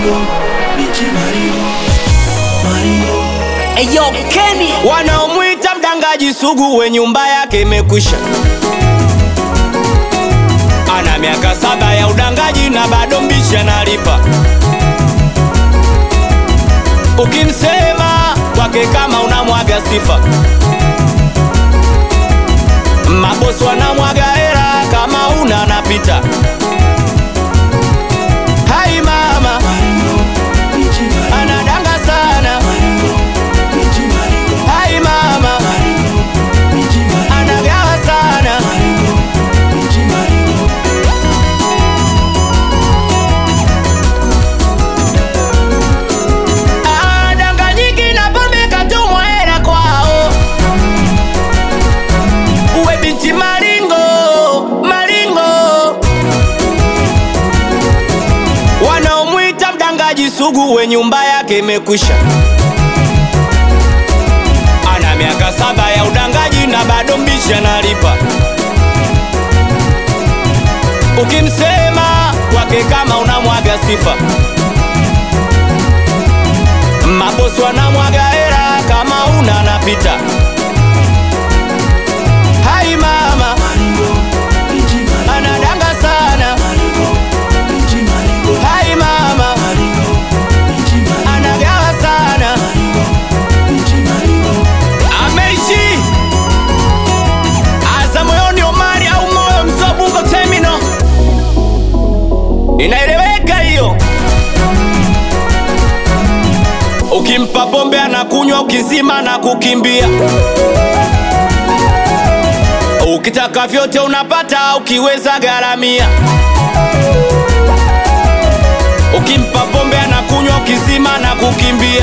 Eyo Kenny wanaomwita mdangaji sugu we nyumba yake imekwisha ana miaka saba ya udangaji na bado mbishi analipa ukimsema kwake kama unamwaga sifa mabosi wanamwaga hera kama una anapita hai mama anadanga sana hai mama anagawa sana Ah, danga nyingi na pombe katumwa hela kwao uwe binti maringo maringo wanaomwita mdangaji sugu we nyumba yake imekwisha ana miaka saba ya udangaji na bado mbishi analipa ukimsema kwake kama unamwaga sifa mabosi wanamwaga hera kama una anapita hai mama anadanga sana hai mama anagawa sana ameishi aza moyoni omari au moyo mzobungo temino inaeleweka hiyo ukimpa pombe anakunywa ukizima na kukimbia ukitaka vyote unapata ukiweza garamia ukimpa pombe anakunywa ukizima na kukimbia